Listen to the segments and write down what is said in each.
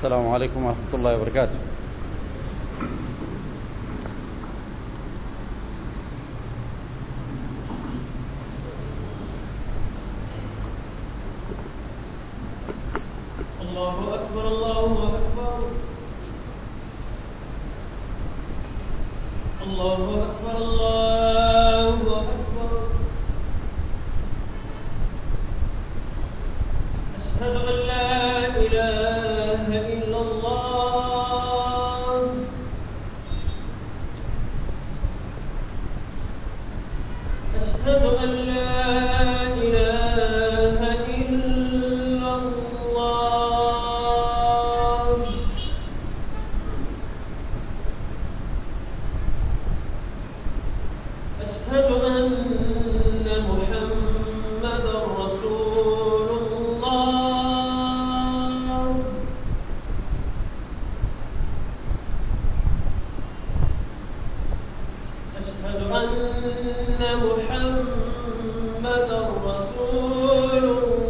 السلام عليكم ورحمة الله وبركاته الله أكبر الله أكبر الله أكبر الله أكبر أشهد أن لا إله إلا الله أشهد أن لا إله إلا الله أشهد أن محمدا رسول الله أشهد أن محمدا رسول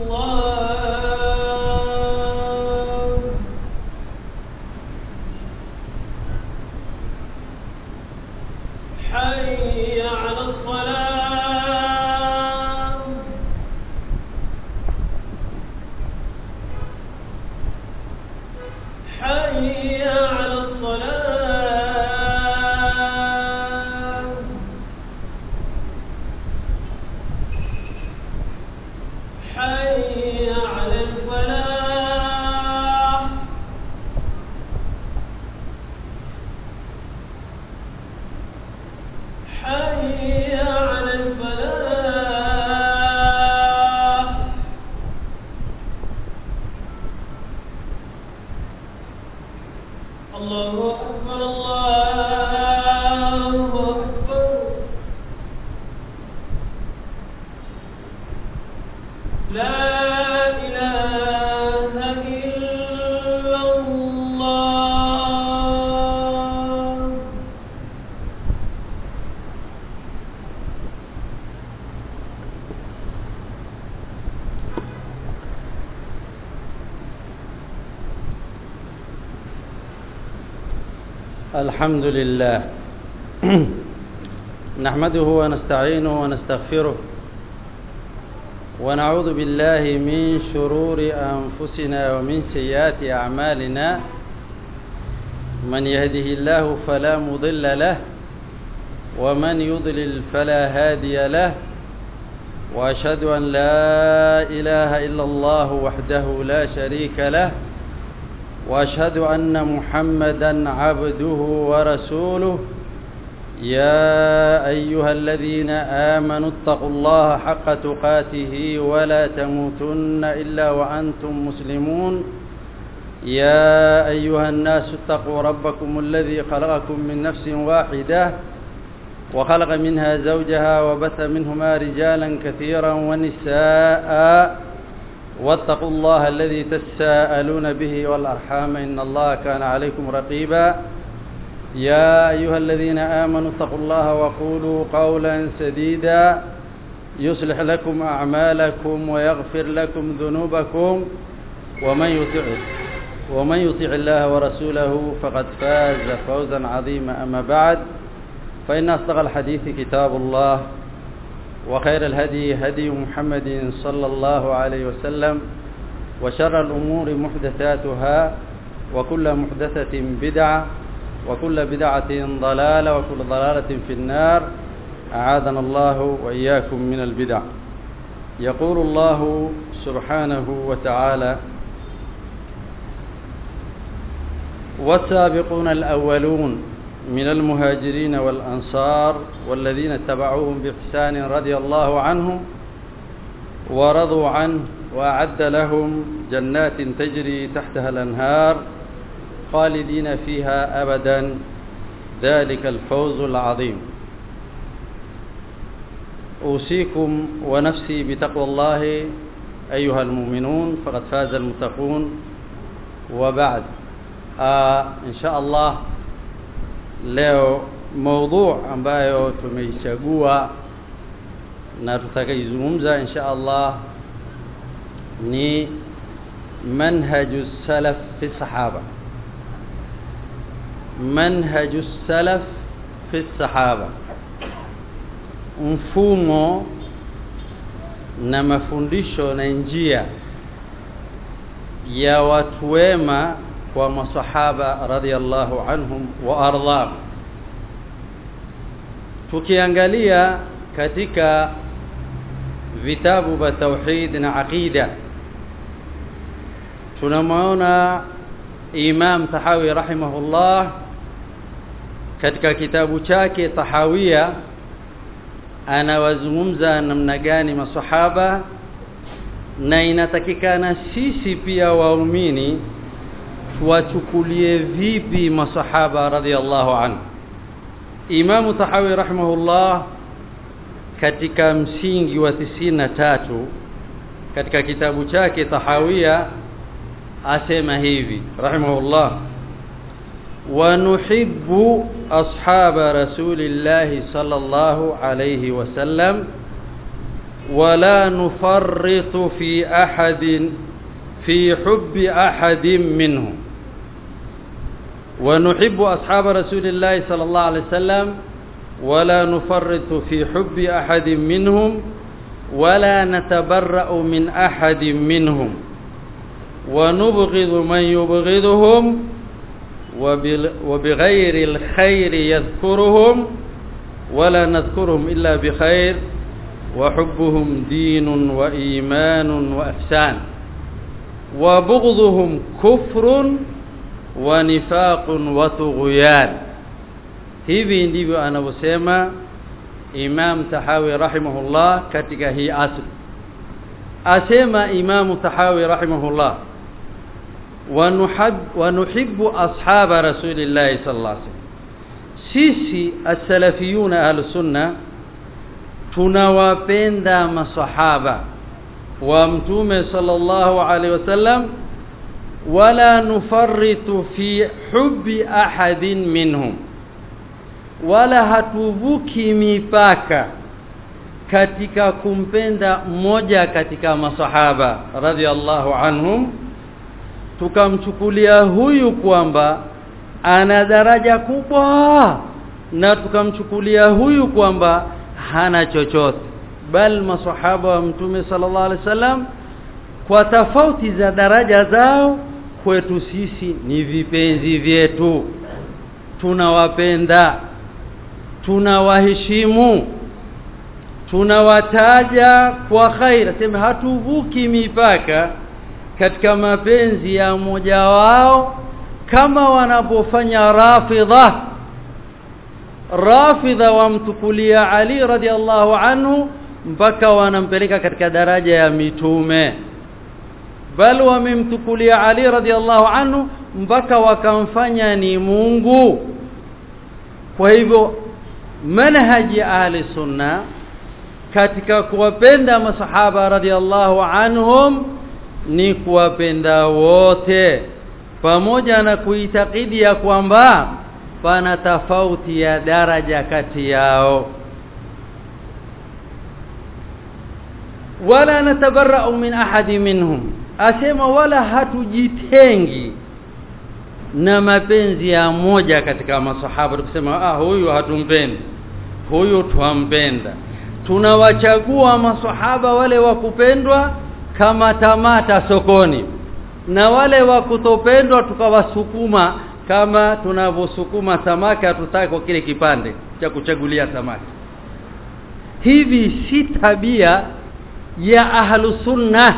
الله حي على الصلاة حي على الصلاة حي على الفلاح حي على الفلاح الله أكبر الله أكبر لا إله إلا الله الحمد لله نحمده ونستعينه ونستغفره ونعوذ بالله من شرور أنفسنا ومن سيئات أعمالنا من يهده الله فلا مضل له ومن يضلل فلا هادي له وأشهد أن لا إله إلا الله وحده لا شريك له واشهد ان محمدا عبده ورسوله يا ايها الذين امنوا اتقوا الله حق تقاته ولا تموتن الا وانتم مسلمون يا ايها الناس اتقوا ربكم الذي خلقكم من نفس واحده وخلق منها زوجها وبث منهما رجالا كثيرا ونساء واتقوا الله الذي تساءلون به والأرحام إن الله كان عليكم رقيبا يا أيها الذين آمنوا اتقوا الله وقولوا قولا سديدا يصلح لكم أعمالكم ويغفر لكم ذنوبكم ومن يطع ومن يطع الله ورسوله فقد فاز فوزا عظيما أما بعد فإن أصدق الحديث كتاب الله وخير الهدي هدي محمد صلى الله عليه وسلم وشر الأمور محدثاتها وكل محدثة بدعة وكل بدعة ضلالة وكل ضلالة في النار أعاذنا الله وإياكم من البدع يقول الله سبحانه وتعالى والسابقون الأولون من المهاجرين والأنصار والذين اتبعوهم بإحسان رضي الله عنهم ورضوا عنه وأعد لهم جنات تجري تحتها الأنهار خالدين فيها أبدا ذلك الفوز العظيم أوصيكم ونفسي بتقوى الله أيها المؤمنون فقد فاز المتقون وبعد آه إن شاء الله leo maudhu ambayo tumeichagua na tutakaizungumza insha Allah ni منهج السلف في الصحابة منهج السلف في الصحابة mfumo na mafundisho na njia ya watu wema kwa masahaba radhiallahu anhum wa ardhahum tukiangalia katika vitabu vya tauhid na aqida tunamwona Imam Tahawi rahimahullah katika kitabu chake Tahawia anawazungumza namna gani masahaba na inatakikana sisi pia waumini tuwachukulie vipi masahaba radhiallahu anhu Imam Tahawi rahimahullah katika msingi wa tisina tatu katika kitabu chake Tahawia asema hivi rahimahullah ونحب أصحاب رسول الله صلى الله عليه وسلم ولا نفرط في أحد في حب أحد منهم ونحب أصحاب رسول الله صلى الله عليه وسلم ولا نفرط في حب أحد منهم ولا نتبرأ من أحد منهم ونبغض من يبغضهم وبغير الخير يذكرهم ولا نذكرهم إلا بخير وحبهم دين وإيمان وإحسان وبغضهم كفر ونفاق وطغيان hivi ndivyo anavyosema Imam Tahawi rahimahullah katika hii asr asema Imam Tahawi rahimahullah ونحب ونحب أصحاب رسول الله صلى الله عليه وسلم sisi as-salafiyun ahlus-sunna tunawapenda masahaba wa mtume sallallahu alaihi wasallam wala nufarritu fi hubbi ahadin minhum wala hatuvuki mipaka katika kumpenda mmoja katika masahaba radhiallahu anhum tukamchukulia huyu kwamba ana daraja kubwa na tukamchukulia huyu kwamba hana chochote bal masahaba wa mtume sallallahu alaihi wasallam kwa tofauti za daraja zao kwetu sisi ni vipenzi vyetu tunawapenda tunawaheshimu tunawataja kwa khair sema hatuvuki mipaka katika mapenzi ya mmoja wao kama wanapofanya rafidha rafidha wamtukulia Ali radhiallahu anhu mpaka wanampeleka katika daraja ya mitume bal wamemtukulia Ali radhiallahu anhu mpaka wakamfanya ni Mungu kwa hivyo manhaji ahli sunna katika kuwapenda masahaba radhiallahu anhum ni kuwapenda wote pamoja na kuitakidi ya kwamba pana tofauti ya daraja kati yao wala natabarra'u min ahadi minhum asema wala hatujitengi na mapenzi ya moja katika masahaba tukisema ah huyu hatumpendi huyu twampenda tunawachagua masahaba wale wa kupendwa kama tamata sokoni na wale wa kutopendwa tukawasukuma kama tunavyosukuma samaki hatutaki kwa kile kipande cha kuchagulia samaki hivi si tabia ya ahlu sunna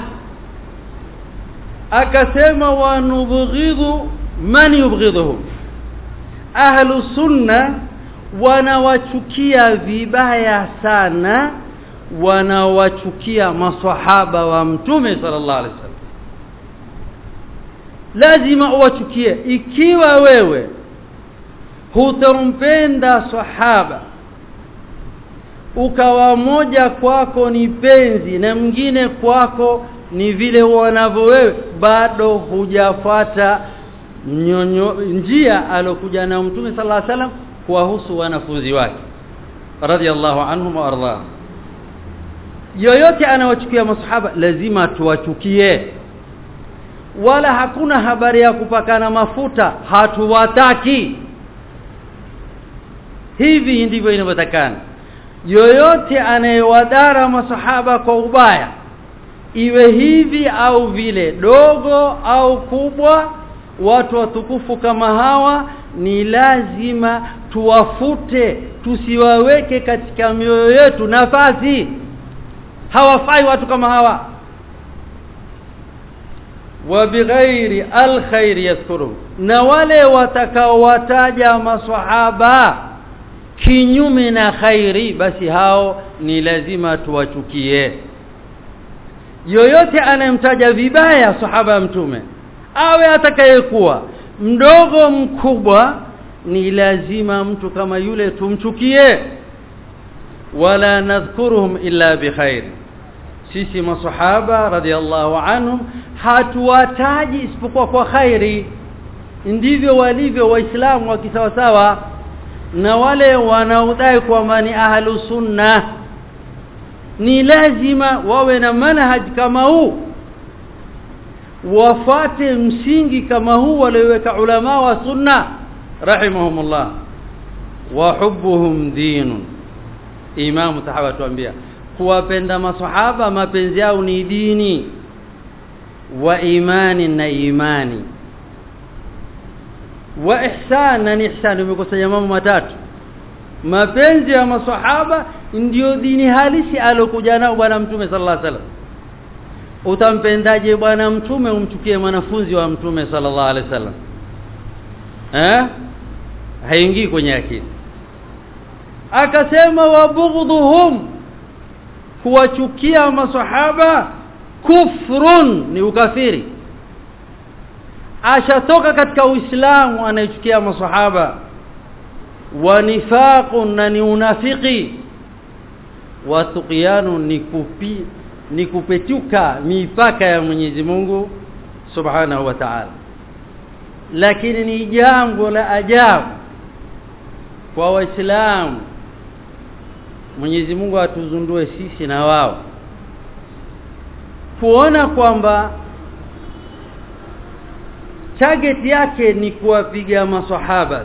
akasema wanubghidhu man yubghidhuhum ahlu sunna wanawachukia vibaya sana wanawachukia maswahaba wa mtume sallallahu alaihi wasallam lazima uwachukie ikiwa wewe hutampenda sahaba ukawa moja kwako ni penzi na mwingine kwako ni vile wanavyo wewe bado hujafuata njia alokuja na mtume sallallahu alaihi wasallam kuwahusu wanafunzi wake radhiallahu anhum wa ardhahum yoyote anawachukia masahaba lazima tuwachukie wala hakuna habari ya kupakana mafuta hatuwataki hivi ndivyo inavyotakana yoyote anayewadara masahaba kwa ubaya iwe hivi au vile dogo au kubwa watu watukufu kama hawa ni lazima tuwafute tusiwaweke katika mioyo yetu nafasi hawafai watu kama hawa wa bighairi alkhair yadhkuru na wale watakaowataja maswahaba kinyume na khairi basi hao ni lazima tuwachukie yoyote anayemtaja vibaya sahaba mtume awe atakayekuwa mdogo mkubwa ni lazima mtu kama yule tumchukie wala nadhkuruhum illa bikhair sisi masahaba radhiallahu anhum hatuwataji isipokuwa kwa khairi ndivyo walivyo waislamu wa kisawasawa na wale wanaodai kwamba ni ahlu sunna ni lazima wawe na manhaj kama huu wafate msingi kama huu walioweka ulama wa sunna rahimahumullah wa hubbuhum dinun imam sahaba tuambia kuwapenda masahaba mapenzi yao ni dini wa imani na imani wa ihsan na ihsan umekusanya mambo matatu mapenzi ya masahaba ndiyo dini halisi alokuja nao bwana mtume sallallahu alaihi wasallam utampendaje bwana mtume umchukie mwanafunzi wa mtume sallallahu alaihi wasallam eh haingii kwenye akili akasema wabughdhuhum kuwachukia masahaba kufrun ni ukafiri ashatoka katika uislamu anayechukia masahaba wa nifaqun na ni unafiki wa tuqyanu ni kupi ni kupetuka mipaka ya Mwenyezi Mungu Subhanahu wa Ta'ala lakini ni jambo la ajabu kwa waislamu Mwenyezi Mungu atuzundue sisi na wao kuona kwamba target yake ni kuwapiga maswahaba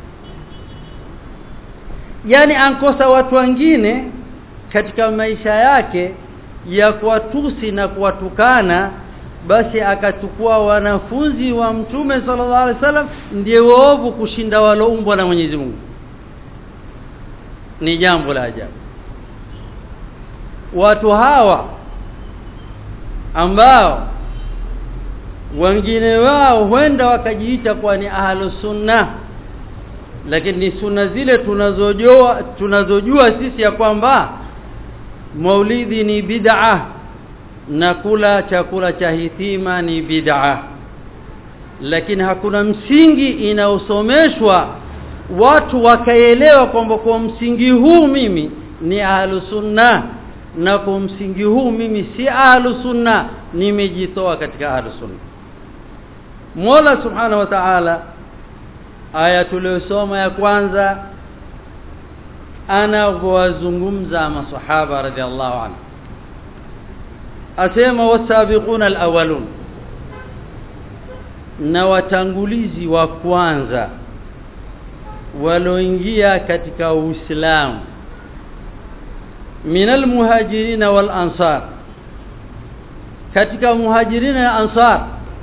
yani ankosa watu wengine katika maisha yake ya kuwatusi na kuwatukana basi akachukua wanafunzi wa mtume sallallahu alaihi wasallam ndiye waovu kushinda waloumbwa na Mwenyezi Mungu ni jambo la ajabu watu hawa ambao wengine wao huenda wakajiita kuwa ni ahlu sunna lakini ni sunna zile tunazojua tunazojua sisi ya kwamba maulidi ni bid'a na kula chakula cha hitima ni bid'a lakini hakuna msingi inaosomeshwa watu wakaelewa kwamba kwa msingi huu mimi ni ahlu sunna na kwa msingi huu mimi si ahlu sunna nimejitoa katika ahlu sunna Mola Subhanahu wa Ta'ala aya tuliyosoma ya kwanza anawazungumza masahaba radhiallahu anhu asema wasabiquna alawalun na watangulizi wa kwanza waloingia katika Uislamu minal muhajirina wal ansar katika muhajirina na ansar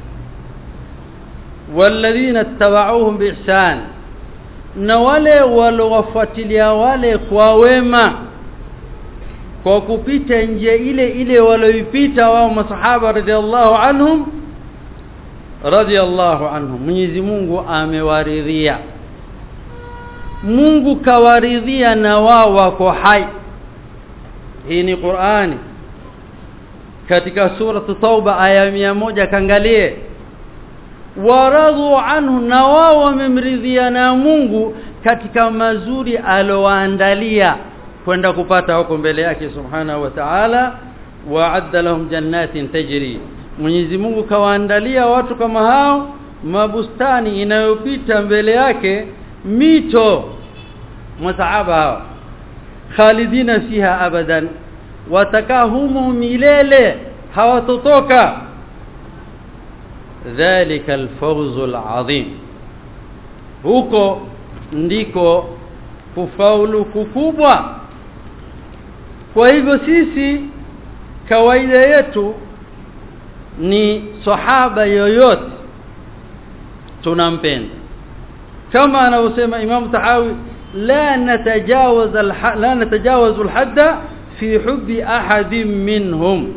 walladhina ittaba'uuhum biihsan na wale walowafuatilia wale kwa wema kwa kupita njia ile ile walioipita wao masahaba radhiallahu anhum radhiallahu anhum Mwenyezi Mungu amewaridhia Mungu kawaridhia na wao wako hai hii ni Qur'ani katika sura Tauba aya moja kangalie waradhu anhu na wao wamemridhia na Mungu katika mazuri alowaandalia kwenda kupata huko mbele yake subhanahu wa ta'ala wa'adda lahum jannatin tajri Mwenyezi Mungu kawaandalia watu kama hao mabustani inayopita mbele yake mito masahaba hao khalidina fiha abadan watakaa humo milele hawatotoka dhalika alfawzu alazim huko ndiko kufaulu kukubwa kwa hivyo sisi kawaida yetu ni sahaba yoyote tunampenda kama anavyosema Imam Tahawi la natajawaz la natajawaz alhadda fi hubbi ahadin minhum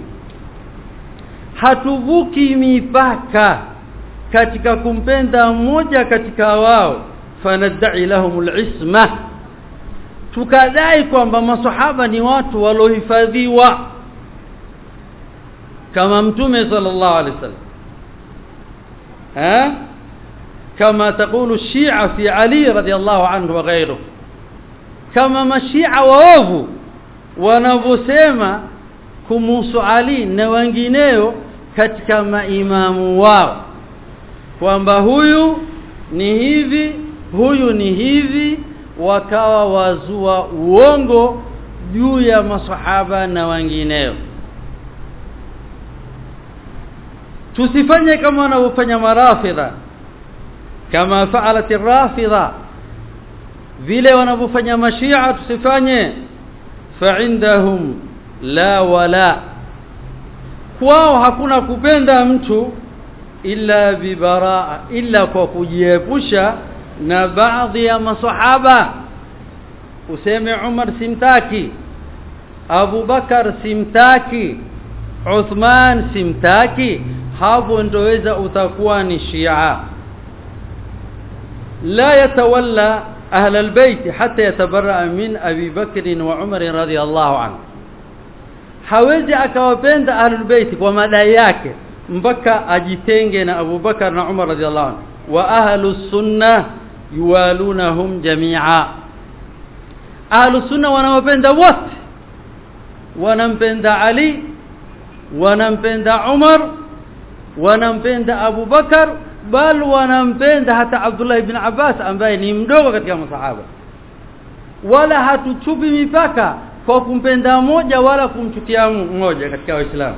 hatuvuki mipaka katika kumpenda mmoja katika wao fanadai lahum alisma tukadai kwamba masahaba ni watu walohifadhiwa kama mtume sallallahu alaihi wasallam ha كما تقول الشيعة في علي رضي الله عنه وغيره كما مشيعة waovu wanavyosema kumuhusu Ali na wengineo katika maimamu wao kwamba huyu ni hivi huyu ni hivi wakawa wazua uongo juu ya masahaba na wengineo tusifanye kama wanavyofanya marafidha kama faalat rafidha vile wanavyofanya mashia tusifanye fa'indahum la wala kwao hakuna kupenda mtu illa bibaraa illa kwa kujiepusha na baadhi ya masahaba useme Umar simtaki Abu Bakar simtaki Uthman simtaki hapo ndoweza utakuwa ni Shia لا يتولى أهل البيت حتى يتبرأ من أبي بكر وعمر رضي الله عنه hawezi akawapenda ahlul bait kwa madai yake mpaka ajitenge na Abu Bakar na Umar radhiallahu anhu wa ahlus sunna yuwalunahum jami'a ahlus sunna wanawapenda wote wanampenda Ali wanampenda Umar wanampenda Abu Bakar bal wanampenda hata Abdullah ibn Abbas ambaye ni mdogo katika masahaba wala hatuchupi mipaka kwa kumpenda mmoja wala kumchukia mmoja katika waislamu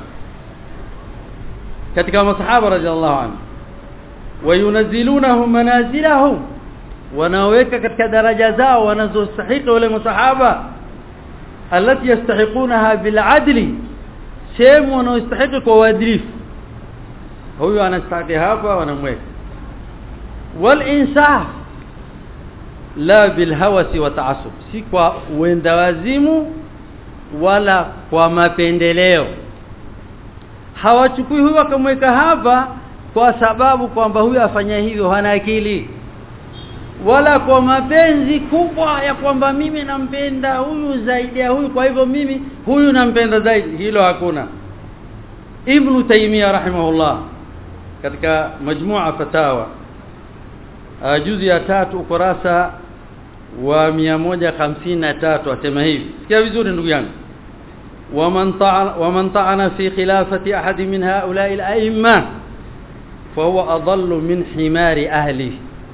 katika masahaba radhiallahu anhu wayunazilunahum manazilahum wanaweka katika daraja zao wanazostahili wale masahaba alati yastahiqunaha bil adli sehemu wanaostahili kwa uadilifu huyu anastahili hapa wanamweka wal insaf la bil hawasi wa ta'assub si kwa uenda wazimu wala kwa mapendeleo hawachukui huyu akamweka hapa kwa sababu kwamba huyu afanya hivyo hana akili wala kwa mapenzi kubwa ya kwamba mimi nampenda huyu zaidi ya huyu kwa hivyo mimi huyu nampenda zaidi hilo hakuna Ibn Taymiyyah rahimahullah katika majmua fatawa juzi ya tatu ukurasa wa 153 asema hivi sikia vizuri ndugu yangu ومن طعن ومن طعن في خلافة أحد من هؤلاء الأئمة فهو أضل من حمار أهله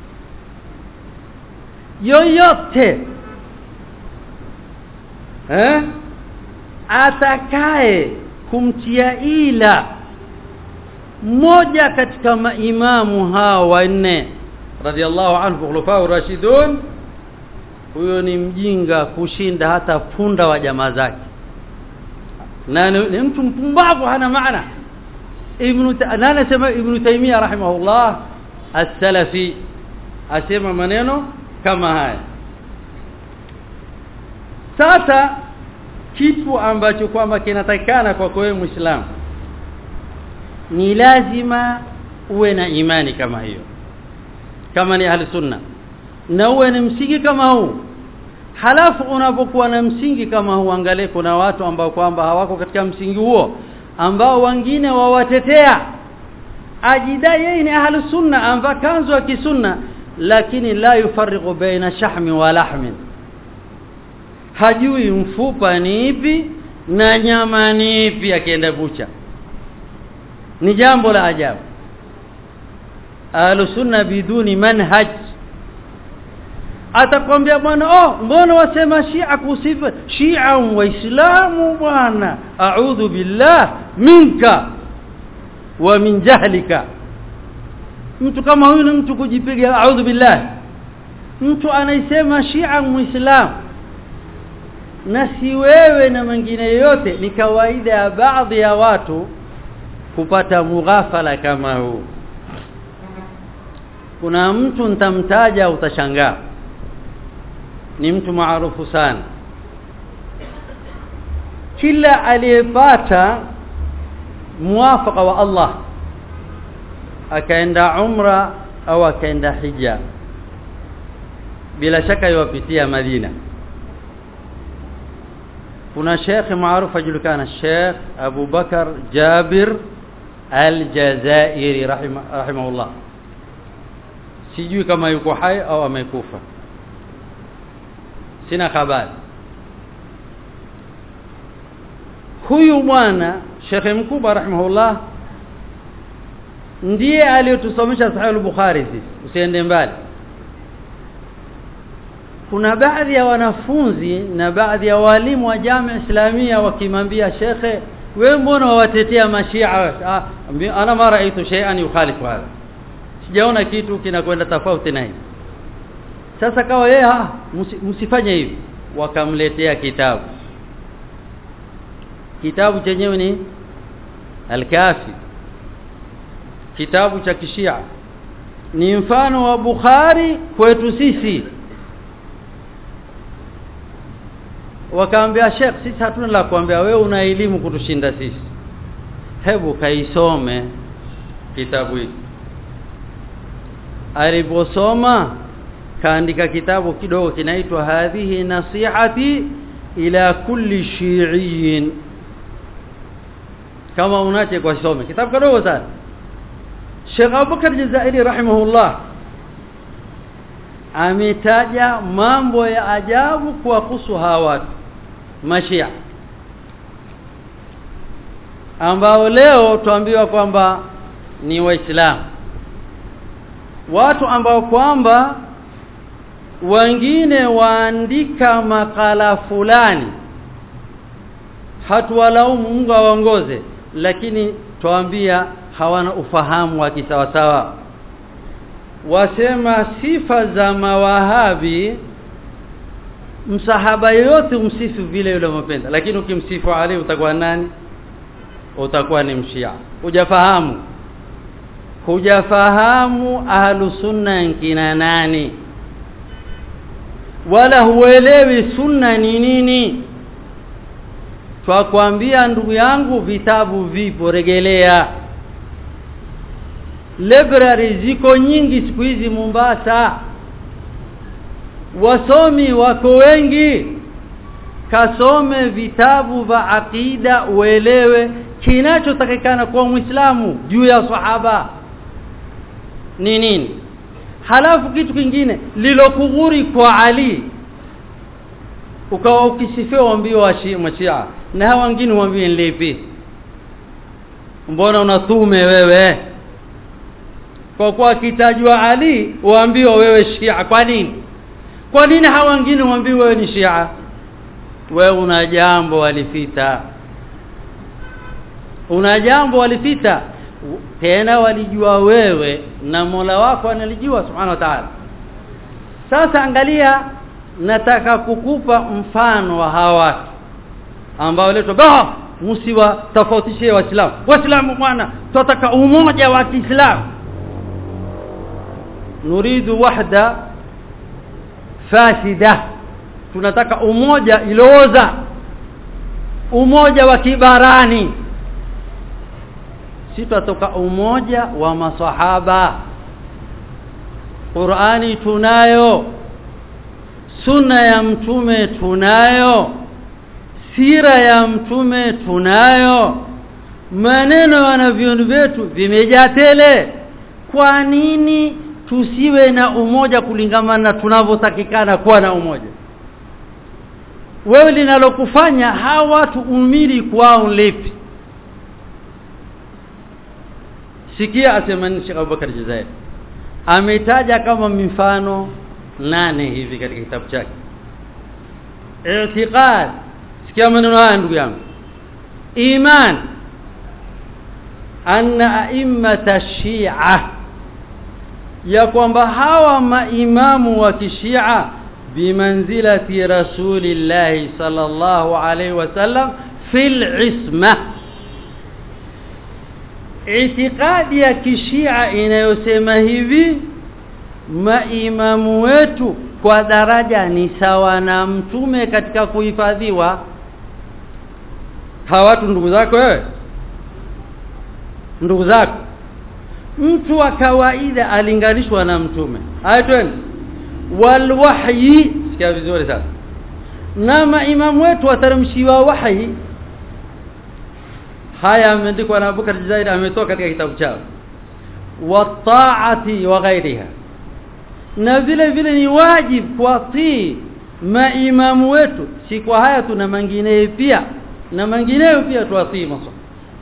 yoyote eh atakaye kumtia ila mmoja katika maimamu hawa wanne radhiallahu anhu khulafa rashidun huyo ni mjinga kushinda hata punda wa jamaa zake na ni mtu mpumbavu hana maana ibn na anasema ibn taymiya rahimahullah as-salafi asema maneno kama haya sasa kitu ambacho kwamba kinatakikana kwa wewe muislamu ni lazima uwe na imani kama hiyo kama ni ahli sunna na uwe ni msingi kama huu halafu unapokuwa na msingi kama huu angalie kuna watu ambao kwamba hawako katika msingi huo ambao wengine wawatetea ajidai yeye ni ahli sunna amva kanzu wa kisunna lakini la yufarriqu baina shahmi wa lahmin hajui mfupa ni ipi na nyama ni ipi akienda bucha ni jambo la ajabu ahlu sunna biduni manhaj atakwambia bwana oh mbona wasema shia kusifa shia waislamu bwana a'udhu billah minka wa min jahlika mtu kama huyu ni mtu kujipiga a'udhu billah mtu anaisema shia muislam na si wewe na mwingine yote ni kawaida ya baadhi ya watu kupata mughafala kama huu kuna mtu nitamtaja utashangaa ni mtu maarufu sana kila aliyepata muwafaka wa Allah akaenda umra au akaenda hija bila shaka yuwapitia Madina kuna shekhi maarufu ajulikana Sheikh Abu Bakar Jabir Al-Jazairi rahima, rahimahullah sijui kama yuko hai au amekufa sina habari huyu bwana shekhe mkubwa rahimahullah ndiye aliyotusomesha sahih al-bukhari sisi usiende mbali kuna baadhi ya wanafunzi na baadhi ya walimu wa jamii islamia wakimwambia shekhe wewe mbona wawatetea mashia ah, ana mara aitu shay'an yukhalifu hadha sijaona kitu kinakwenda tofauti na hivi sasa kawa yeye ah msifanye hivi wakamletea kitabu kitabu chenyewe ni al-kafi kitabu cha kishia ni mfano wa Bukhari kwetu sisi wakaambia Sheikh sisi hatuna la kuambia wewe una elimu kutushinda sisi hebu kaisome kitabu hiki aliposoma kaandika kitabu kidogo kinaitwa hadhihi nasihati ila kulli shiiin kama unache kwa some kitabu kidogo sana Sheikh Abubakar Jazairi rahimahullah ametaja mambo ya ajabu kuwahusu hawa watu mashia ambao leo tuambiwa kwamba ni waislamu watu ambao kwamba wengine waandika makala fulani hatuwalaumu Mungu awaongoze lakini tuambia hawana ufahamu wa kisawasawa wasema sifa za mawahabi msahaba yote umsifu vile yule mpenda lakini ukimsifu Ali utakuwa nani utakuwa ni mshia hujafahamu hujafahamu ahlu sunna nkina nani wala huelewi sunna ni nini twakwambia ndugu yangu vitabu vipo regelea library ziko nyingi siku hizi Mombasa wasomi wako wengi kasome vitabu vya akida uelewe kinachotakikana kwa Muislamu juu ya sahaba ni nini halafu kitu kingine lilokughuri kwa Ali ukawa ukisifia uambiwa wa Shia na hawa wengine uambie lipi mbona unathume wewe kwa kuwa kitajwa Ali uambiwa wewe Shia kwa nini kwa nini hawa wengine uambiwa wewe ni Shia wewe una jambo walifita una jambo walifita tena walijua wewe na Mola wako analijua subhanahu wa ta'ala sasa angalia nataka kukupa mfano wa hawa watu ambao leto bah msiwa tofautishie waislamu waislamu bwana tunataka umoja wa Kiislamu nuridu wahda fasida tunataka umoja ilooza umoja wa kibarani sitatoka umoja wa masahaba Qur'ani tunayo sunna ya mtume tunayo sira ya mtume tunayo maneno ya wanavyoni vyetu vimejaa tele kwa nini tusiwe na umoja kulingamana na tunavyotakikana kuwa na umoja wewe linalokufanya hawa watu umiri kwao lipi sikia asemani Sheikh Abubakar Jazair ametaja kama mifano nane hivi katika kitabu chake i'tiqad sikia maneno haya ndugu yangu iman anna a'immata shi'a ya kwamba hawa maimamu wa kishia bimanzilati rasulillahi sallallahu alaihi wasallam fil isma itikadi ya kishia inayosema hivi maimamu wetu kwa daraja ni sawa na mtume katika kuhifadhiwa hawa watu ndugu zako wewe ndugu zako mtu wa kawaida alinganishwa na mtume ayatweni walwahyi sikia vizuri sasa na maimamu wetu wateremshiwa wahyi haya ameandikwa na Abubakar Jazair ametoka katika kitabu chao wataati wa ghairiha na vile vile ni wajib kuwatii maimamu wetu si kwa haya tuna mengineyo pia na mengineyo pia tuwatii maswa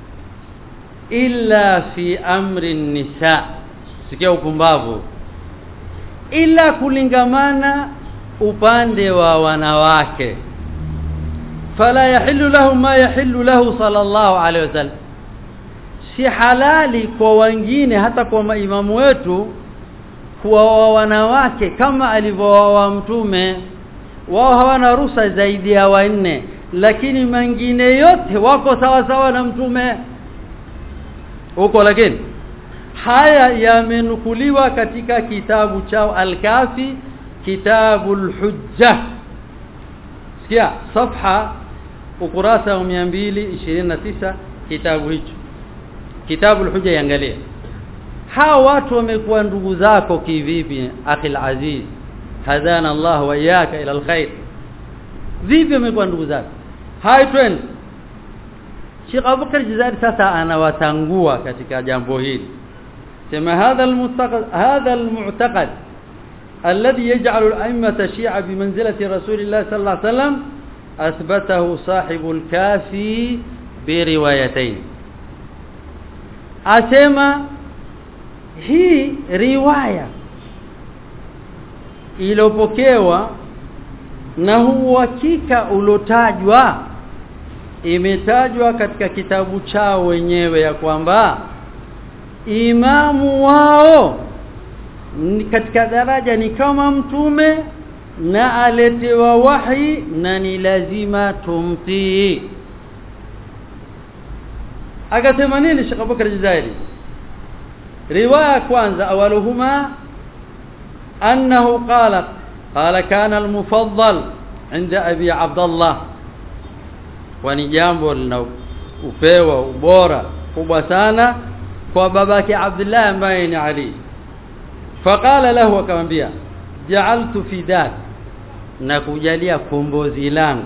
illa fi amri nisa sikia upumbavu ila kulingamana upande wa wanawake fala yahillu lahu ma yahillu lahu sallallahu alaihi wasallam si halali kwa wengine hata kwa maimamu wetu kuwa wanawake kama alivyowaoa mtume wao hawana ruhusa zaidi ya wanne lakini mengine yote wako sawa sawa na mtume huko lakini haya yamenukuliwa katika kitabu chao al-kafi kitabul hujja sikia safha ukurasa wa 229 kitabu hicho kitabul hujja yangalia hawa watu wamekuwa ndugu zako kivipi akhil aziz hadana Allah wa iyyaka ila alkhair vipi wamekuwa ndugu zako hai twende Sheikh Abubakar Jazari sasa anawatangua katika jambo hili sema hadha almu'taqad hadha almu'taqad alladhi yaj'alu al-a'immata shi'a bimanzilati rasulillah sallallahu alayhi wasallam athbatahu sahibu al-kafi biriwayatayn asema hii riwaya ilopokewa na huu hakika ulotajwa imetajwa katika kitabu chao wenyewe ya kwamba imamu wao ni katika daraja ni kama mtume na aletewa wahi na ni lazima tumtii akasema nini Sheikh Abubakar Jazairi riwaya kwanza awaluhuma annahu qala qala kana al-mufaddal inda abi Abdullah wani jambo lina upewa ubora kubwa sana kwa babake Abdullah ambaye ni Ali faqala lahu akamwambia ja'altu fidak na kujalia kombozi langu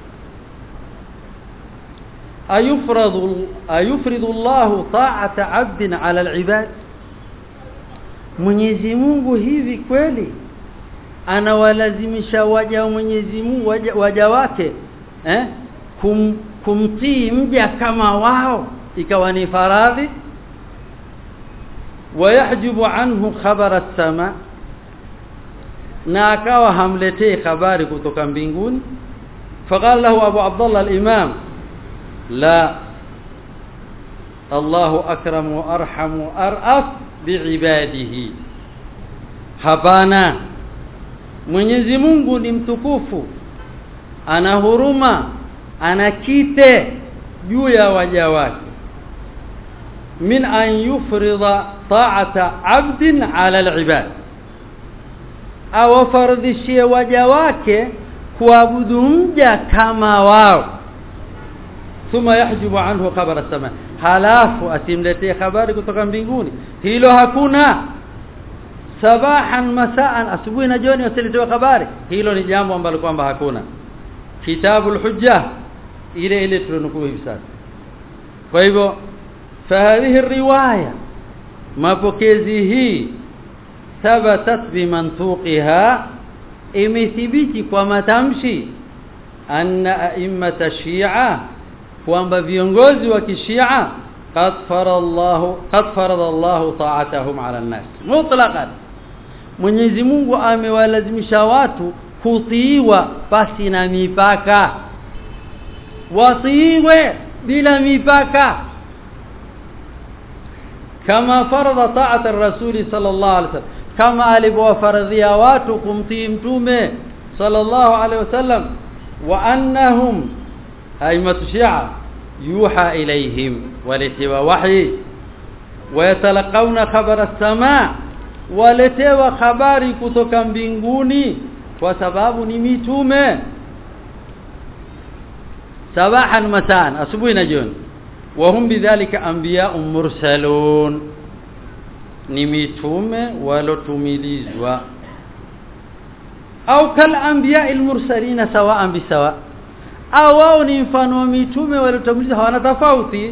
ayufradu ayufridu Allah ta'ata 'abdin 'ala al-'ibad Mwenyezi Mungu hivi kweli anawalazimisha waja wa Mwenyezi Mungu waja, waja wake eh kum, kumtii mja kama wao ikawa ni faradhi wayahjubu anhu khabara as-sama na akawa hamletei habari kutoka mbinguni faqala lahu Abu Abdullah al-Imam la Allahu akram wa arham wa araf biibadihi hapana Mwenyezi Mungu ni mtukufu ana huruma ana kite juu ya waja wake min an yufrida ta'ata 'abdin 'ala al-'ibad awafardishie waja wake kuabudu mja kama wao thumma yahjubu anhu khabara sama halafu asimletee habari kutoka mbinguni hilo hakuna sabahan masaan asubuhi na jioni wasiletewe habari hilo ni jambo ambalo kwamba hakuna kitabul hujja ile ile tulionukuu hivi sasa kwa hivyo fahadhihi riwaya mapokezi hii thabatat bimantuqiha imethibiti kwa matamshi anna a'immata shi'a kwamba viongozi wa kishia qad farada Allah qad farada Allah ta'atahum 'ala an-nas mutlaqan Mwenyezi Mungu amewalazimisha watu kutiiwa pasi na mipaka watiiwe bila mipaka kama farada ta'at ar-rasul sallallahu alaihi wasallam kama alivyowafaradhia watu kumtii mtume sallallahu alaihi wasallam wa annahum aimatu shia yuha ilaihim waletiwa wahi wayatalaqauna khabara as-samaa waletewa habari kutoka mbinguni kwa sababu ni mitume sabahan masan asubuhi na jioni wahum bidhalika anbiya'un mursalun ni mitume walotumilizwa au kal anbiya'il mursalina sawa'an bisawa au wao ni mfano wa mitume walotumilizwa hawana tofauti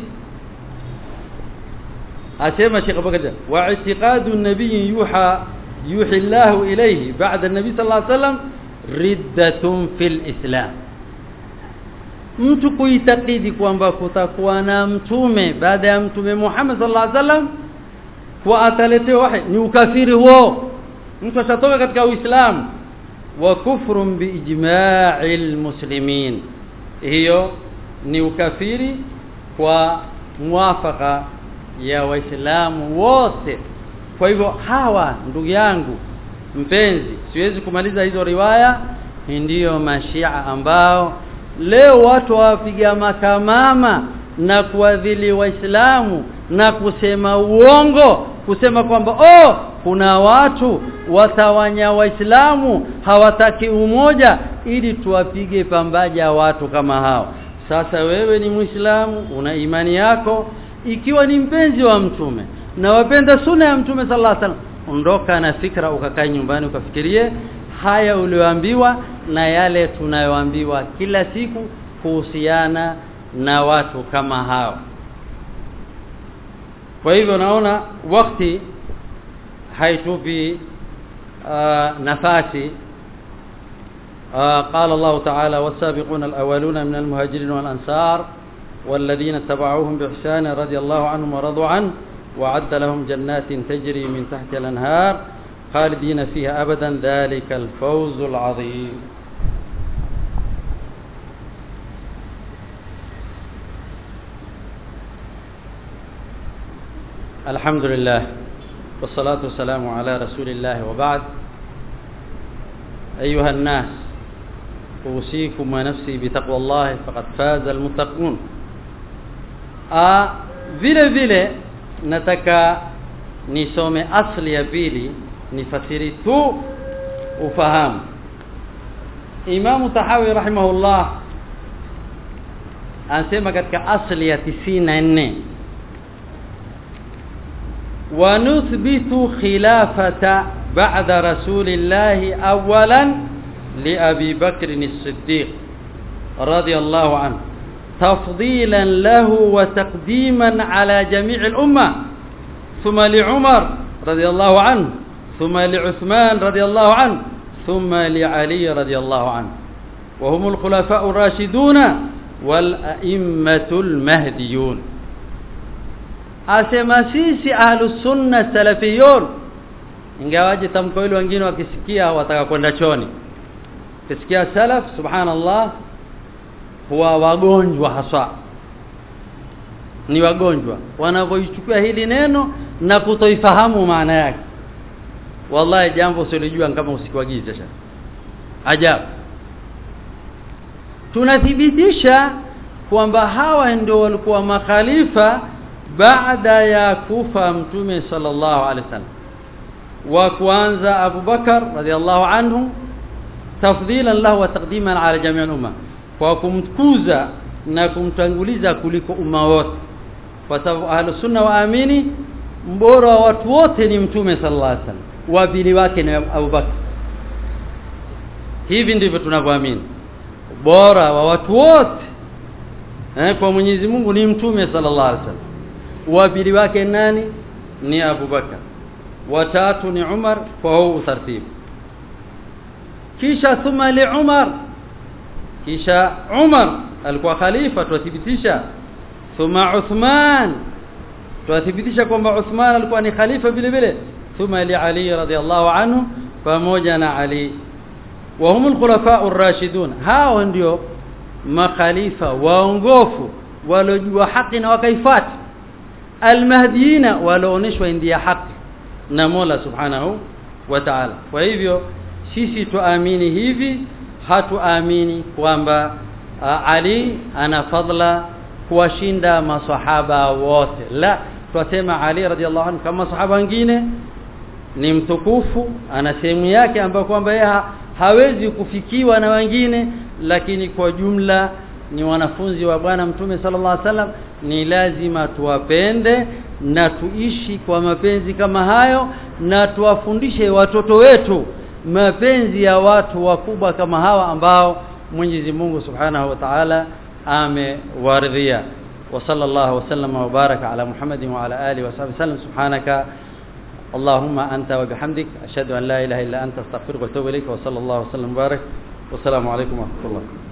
asema Sheikh Abubakar wa i'tiqadu an-nabiy yuha yuhi Allah ilayhi ba'da an-nabi sallallahu alayhi wasallam riddatun fil islam mtu kuitakidi kwamba kutakuwa na mtume baada ya mtume Muhammad sallallahu alaihi wasallam kwa ataletewa wahi ni ukafiri huo mtu atatoka katika uislamu wa kufrun biijma'il muslimin hiyo ni ukafiri kwa muafaka ya waislamu wote kwa hivyo hawa ndugu yangu mpenzi siwezi kumaliza hizo riwaya ndiyo mashia ambao leo watu wapiga makamama na kuadhili waislamu na kusema uongo kusema kwamba oh kuna watu watawanya waislamu hawataki umoja ili tuwapige pambaja watu kama hao sasa wewe ni muislamu una imani yako ikiwa ni mpenzi wa mtume na wapenda sunna ya mtume sallallahu alaihi wasallam ondoka na fikra ukakae nyumbani ukafikirie haya ulioambiwa na yale tunayoambiwa kila siku kuhusiana na watu kama hao kwa hivyo naona wakati haitupi uh, nafasi uh, قال الله تعالى والسابقون الأولون من المهاجرين والأنصار والذين اتبعوهم بإحسان رضي الله عنهم ورضوا عنه وعد لهم جنات تجري من تحت الأنهار خالدين فيها أبدا ذلك الفوز العظيم الحمد لله والصلاة والسلام على رسول الله وبعد أيها الناس أوصيكم ونفسي بتقوى الله فقد فاز المتقون آه vile vile nataka nisome asli ya pili nifasiri tu ufahamu Imam Tahawi rahimahullah anasema katika asli ya 94 wa nuthbitu khilafata ba'da rasulillahi awwalan li Abi Bakr as-Siddiq radiyallahu anhu تفضيلا له وتقديما على جميع الأمة ثم لعمر رضي الله عنه ثم لعثمان رضي الله عنه ثم لعلي رضي الله عنه وهم الخلفاء الراشدون والأئمة المهديون asema sisi ahlus sunna salafiyun ingawaje tamko hilo wengine wakisikia wataka kwenda choni kisikia salaf subhanallah huwa wagonjwa hasa ni wagonjwa wanavyoichukua hili neno na kutoifahamu maana yake wallahi jambo usilijua kama usikuagize sasa ajabu tunathibitisha kwamba hawa ndio walikuwa makhalifa baada ya kufa mtume sallallahu alaihi wasallam wa kwanza Abu Bakar radhiallahu anhu tafdhilan lahu wa taqdiman ala jami' al-umma kwa kumtukuza na kumtanguliza kuliko umma wote kwa sababu ahlus sunna waamini mbora wa watu wote ni mtume sallallahu alaihi wasallam wa pili wake ni Abu Bakar hivi ndivyo tunavyoamini bora wa watu wote eh, kwa Mwenyezi Mungu ni mtume sallallahu alaihi wasallam wa pili wake nani ni Abu Bakar watatu ni Umar kwa huu utaratibu kisha thumma li Umar kisha Umar alikuwa khalifa tuthibitisha thumma Uthman tuthibitisha kwamba Uthman alikuwa ni khalifa vile vile thumma li Ali radhiallahu anhu pamoja na Ali wa humul khulafa'ur rashidun hao ndio makhalifa waongofu walojua haki na wakaifata almahdiyina walioonyeshwa ndia haki na Mola subhanahu wa ta'ala kwa hivyo sisi tuamini hivi hatuamini kwamba Ali ana fadla kuwashinda masahaba wote la twasema Ali radhiallahu anhu kama sahaba wengine ni mtukufu ana sehemu yake ambayo kwamba yeye ha, hawezi kufikiwa na wengine lakini kwa jumla ni wanafunzi wa bwana mtume sallallahu alaihi wasallam ni lazima tuwapende na tuishi kwa mapenzi kama hayo na tuwafundishe watoto wetu mapenzi ya watu wakubwa kama hawa ambao Mwenyezi Mungu Subhanahu wa Ta'ala amewaridhia wa sallallahu wasallam wa baraka ala Muhammadin wa ala alihi wa sahbihi sallam subhanaka اللهم أنت وبحمدك أشهد أن لا إله إلا أنت استغفرك وأتوب إليك وصلى الله وسلم وبارك والسلام عليكم ورحمة الله